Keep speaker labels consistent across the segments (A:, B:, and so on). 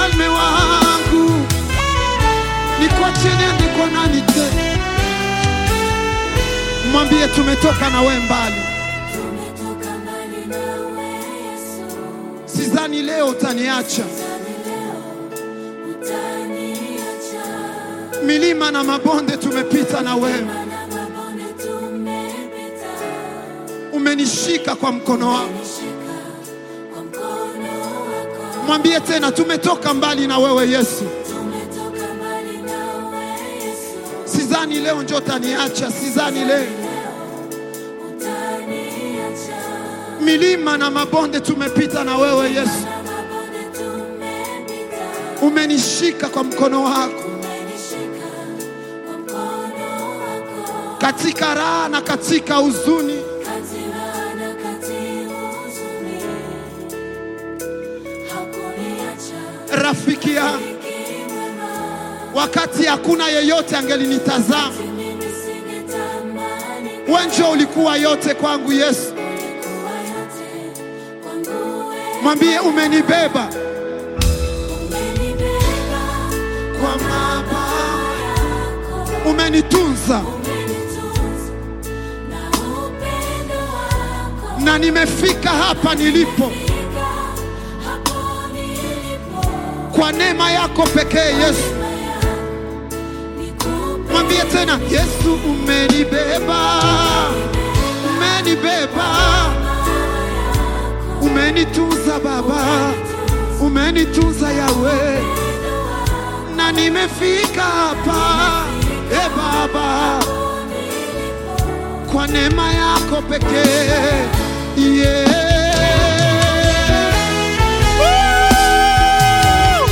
A: mfalme wangu, nikwache niende kwa nani tena? Mwambie tumetoka na we mbali,
B: Tumetoka mbali nawe Yesu,
A: sidhani leo utaniacha.
B: Tani leo utaniacha.
A: Milima na mabonde tumepita na wewe,
B: Mana mabonde tumepita,
A: umenishika kwa mkono wako.
B: nishika kwa mkono wako.
A: Mwambie tena tumetoka mbali na wewe Yesu,
B: Tumetoka mbali nawe Yesu,
A: sidhani leo njo utaniacha, sidhani leo.
B: utaniacha.
A: Milima na mabonde tumepita na wewe Yesu,
B: Mana mabonde tumepita,
A: umenishika kwa mkono wako
B: umenishika kwa mkono wako.
A: katika raha na katika huzuni.
B: Kati raha na kati huzuni, hakuniacha.
A: Rafiki yangu,
B: Rafiki mwema,
A: wakati hakuna yeyote angelinitazama,
B: mimi singetamani
A: wewe njo ulikuwa yote kwangu Yesu.
B: kuwa yote kwangu wewe.
A: Mwambie umenibeba
B: Umenibeba
A: kwa mabawa,
B: yako,
A: umenitunza
B: umenitunza na upendo wako.
A: na nimefika hapa nilipo
B: Fika hapo nilipo,
A: kwa neema yako pekee Yesu.
B: nikupe
A: Mwambie tena Yesu, umenibeba, umenibeba, umenitunza Baba, umenitunza Yawe, na nimefika hapa e Baba, kwa neema yako pekee yeah. Woo!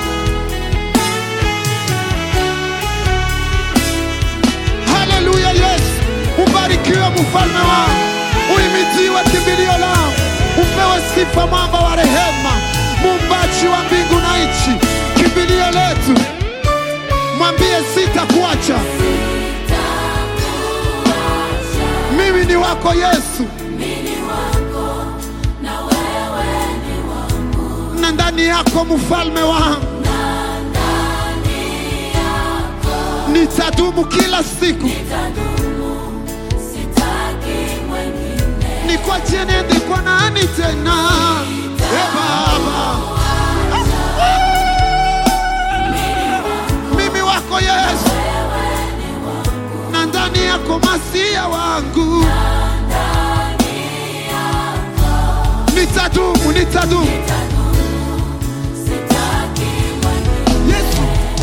A: Haleluya, Yesu ubarikiwe, mfalme wangu, uimidiwe kimbilio lao, upewe sifa, mwamba wa rehema, muumbaji wa mbingu na nchi, kimbilio letu. Mwambie sitakuacha, mimi ni wako Yesu,
B: mimi wako na wewe ni wangu,
A: na ndani yako mfalme wangu
B: na ndani yako
A: nitadumu kila siku,
B: nitadumu, sitaki mwengine.
A: nikwache niende kwa nani tena? E Baba, mimi wako Yesu, na ndani yako masia wangu nitadumu, nitadumu
B: Sitaki mwengine.
A: Yesu,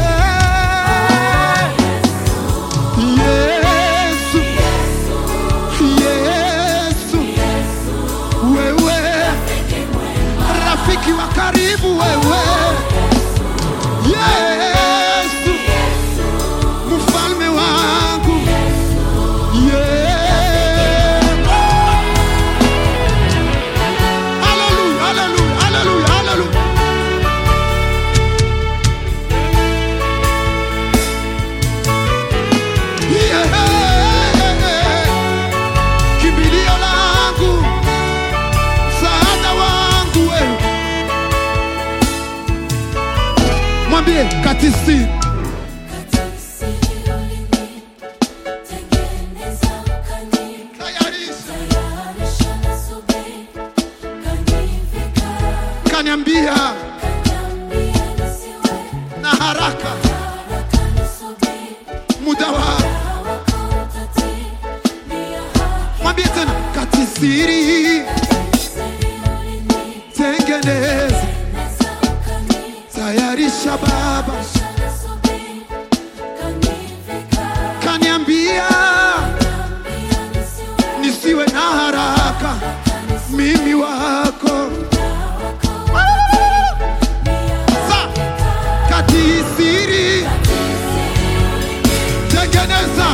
A: Eh, Yesu, Yesu, wewe rafiki wa karibu, wewe Yesu, mfalme wangu Yeah. Hallelujah, hallelujah, hallelujah, hallelujah. Yeah. Kimbilio langu, msaada wangu wewe. Mwambie katisi
B: Tengeneza ukani,
A: tayarisha,
B: tayarisha nasubiri, kanivika,
A: kaniambia
B: kaniambia nisiwe
A: na haraka
B: haraka nisubiri,
A: muda wa
B: wako utatimia haki.
A: mwambie tena katisiri
B: Siri ulini,
A: tengeneza
B: tengeneza ukani,
A: tayarisha baba
B: tayarisha nasubiri, kanivika,
A: kaniambia
B: kaniambia nisiwe
A: nisiwe na haraka mimi wako Sa, katisiri tengeneza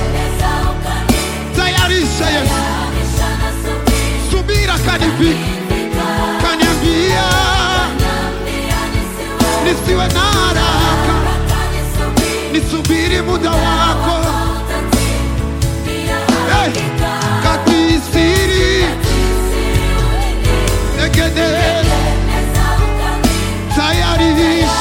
A: tayarisha Yesu subira kanifika kaniambia nisiwe na haraka nisubiri muda wako hey, katisiri tengeneza tayarisha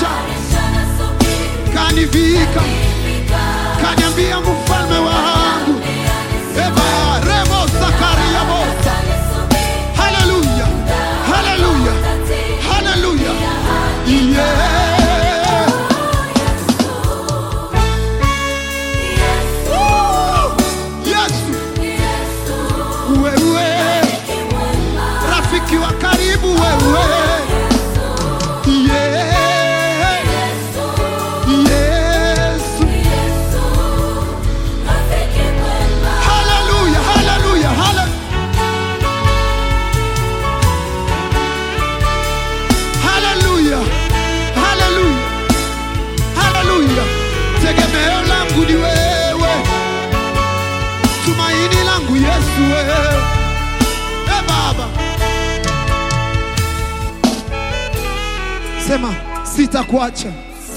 A: sema sitakuacha.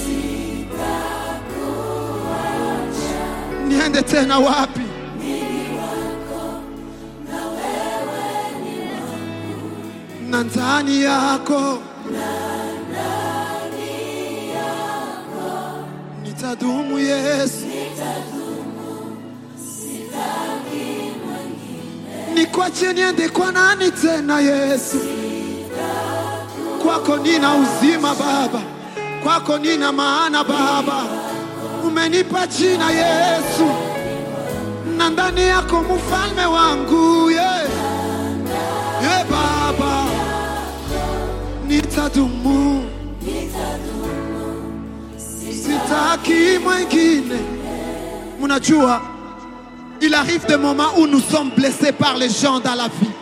A: Niende tena wapi? Na ndani yako nitadumu Yesu, nikwache niende kwa nani tena Yesu? Kwako nina uzima Baba, kwako nina maana Baba, umenipa jina Yesu, na ndani yako mfalme wangu yeah. Yeah, Baba, nitadumu, sitaki mwingine. Mnajua, il arrive des moments où nous sommes blessés par les gens dans la vie.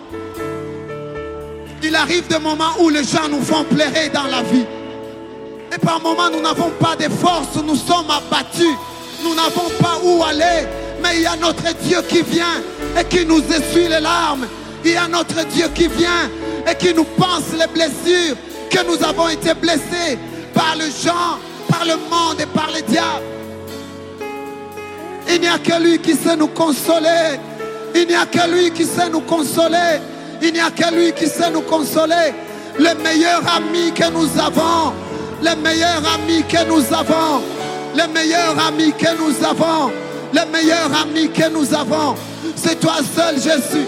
A: Il arrive des moments où les gens nous font pleurer dans la vie. Et par moments, nous n'avons pas de force, nous sommes abattus, nous n'avons pas où aller. Mais il y a notre Dieu qui vient et qui nous essuie les larmes. Il y a notre Dieu qui vient et qui nous pense les blessures que nous avons été blessés par les gens, par le monde et par les diables. Il n'y a que lui qui sait nous consoler. Il n'y a que lui qui sait nous consoler. Il n'y a que lui qui sait nous consoler. Le meilleur ami que nous avons. Le meilleur ami que nous avons. Le meilleur ami que nous avons. Le meilleur ami que nous avons. C'est toi seul, Jésus.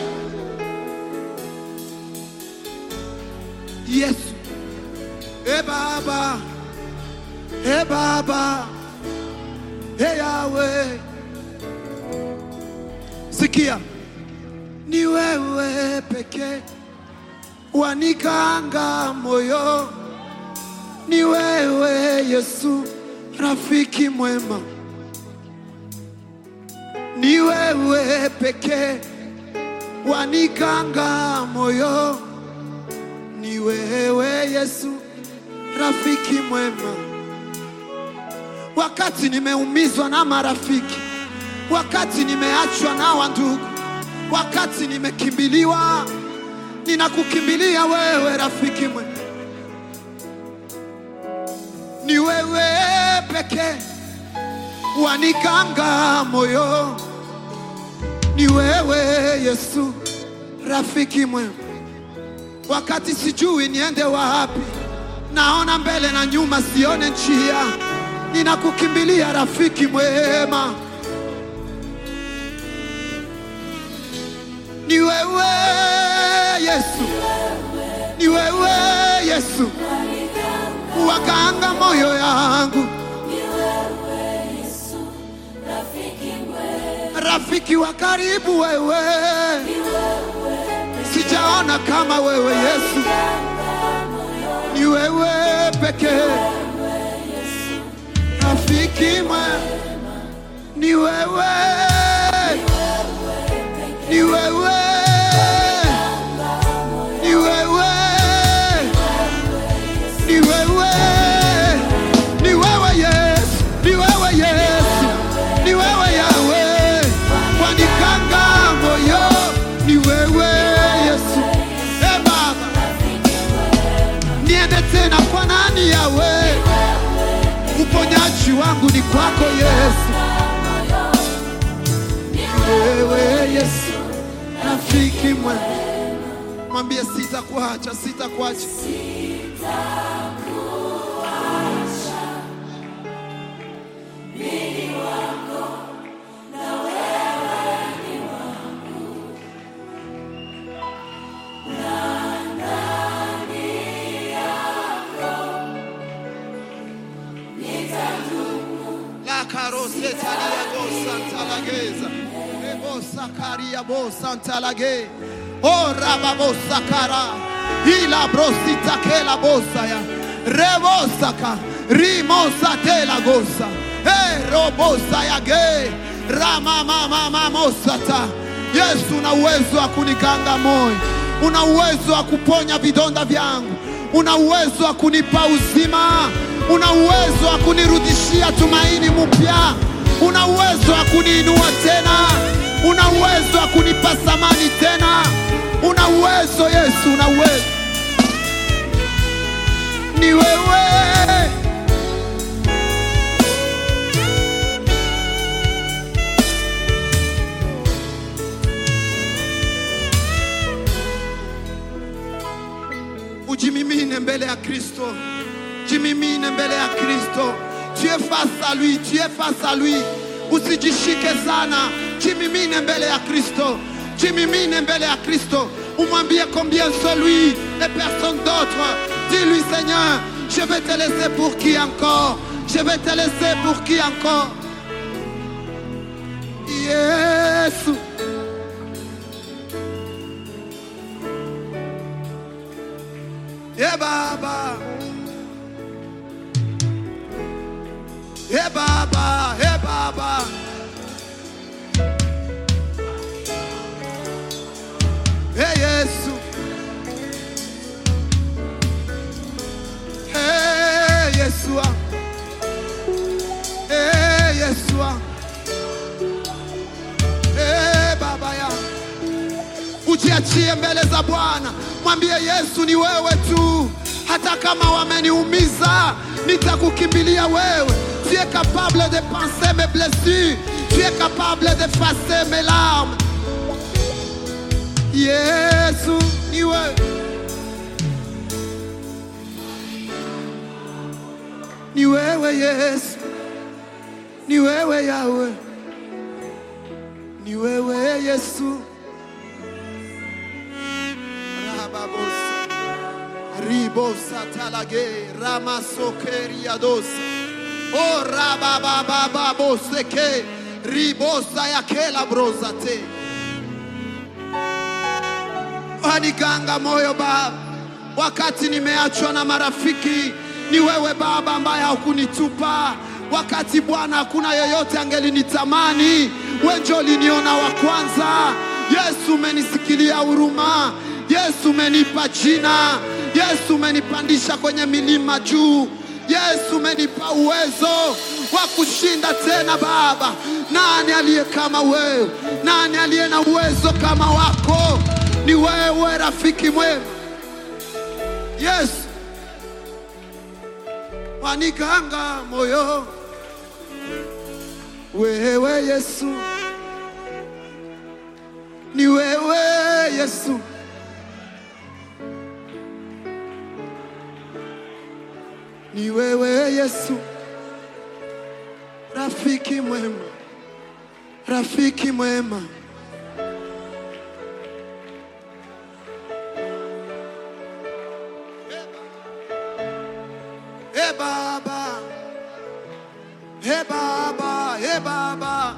A: Yesu. Eh Baba. Eh Baba. Eh Yahweh. Sikia, ni wewe pekee wanikanga moyo, ni wewe Yesu, rafiki mwema, ni wewe pekee wanikanga moyo, ni wewe Yesu, rafiki mwema. Wakati nimeumizwa na marafiki wakati nimeachwa na wandugu, wakati nimekimbiliwa, ninakukimbilia wewe, rafiki mwema. Ni wewe pekee wanikanga moyo, ni wewe Yesu, rafiki mwema. Wakati sijui niende wapi, naona mbele na nyuma, sione njia, ninakukimbilia rafiki mwema. Ni wewe Yesu, ni wewe Yesu, wakanga moyo yangu, rafiki wa karibu wewe, sijaona kama wewe Yesu, ni wewe pekee, rafiki mwema, ni wewe ni wewe, ni wewe, ni wewe, ni wewe Yesu, ni wewe Yesu, ni wewe Yawe, wanikanga moyo, ni wewe Yesu. E Baba, niende tena kwa nani Yawe? Uponyaji wangu ni kwako Yesu, wewe Yesu rafiki mwema, mwambie sitakuacha, sitakuacha. La caroseta liago santa lageza. Rebo sakaria bo santa lage. Oh rababo sakara. Ila brosita ke la bosa ya. Rebo saka. Rimosa te la gosa. Hey robosa ya ge. Rama mama mama sata. Yesu una uwezo wa kunikanga moyo. Una uwezo wa kuponya vidonda vyangu. Una uwezo wa kunipa uzima. Una uwezo wa kunirudishia tumaini mpya. Una uwezo wa kuniinua tena. Una uwezo wa kunipa thamani tena. Una uwezo Yesu, una uwezo. ni wewe. Ujimimine mbele ya Kristo, jimimine mbele ya Kristo. Tu es face à lui, tu es face à lui. Usijishike sana, jimimine mbele ya Kristo, jimimine mbele ya Kristo. Umwambie combien c'est lui et personne d'autre. Dis-lui Seigneur, je vais te laisser pour qui encore Je vais te laisser pour qui encore Yesu. Hey Baba. Hey Baba, hey Baba. Hey Yesu. Hey Yesua. Hey Yesua. Hey Baba ya. Ujiachie mbele za Bwana, mwambie Yesu, ni wewe tu. Hata kama wameniumiza, nitakukimbilia wewe. Tu es capable de penser mes blessures, tu es capable d'effacer mes larmes. Yesu, ni wewe. Ni wewe Yesu, ni wewe Yawe, ni wewe Yesu. Rababosa. Ribosa talage ramasokeriadosa o rababababoseke ribosa yakela brozate waniganga moyo Baba, wakati nimeachwa na marafiki, ni wewe Baba ambaye haukunitupa. Wakati Bwana hakuna yeyote angelinitamani, wewe ndio uliniona wa kwanza. Yesu, umenisikilia huruma. Yesu, umenipa jina. Yesu, umenipandisha kwenye milima juu. Yesu, umenipa uwezo wa kushinda tena. Baba, nani aliye kama wewe? Nani aliye na uwezo kama wako? Ni wewe rafiki mwema. Yesu, waniganga moyo, wewe Yesu, ni wewe Yesu, ni wewe Yesu, rafiki mwema, rafiki mwema. Hey Baba, hey Baba, hey Baba.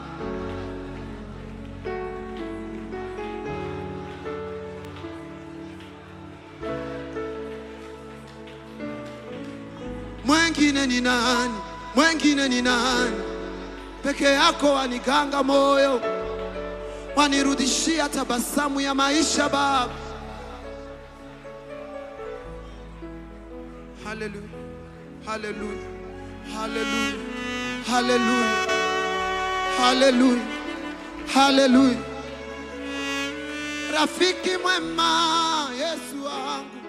A: Mwengine ni nani? Mwengine ni nani? Peke yako waniganga moyo, wanirudishia tabasamu ya maisha Baba. Hallelujah. Hallelujah. Hallelujah. Hallelujah. Hallelujah. Hallelujah. Rafiki mwema Yesu wangu.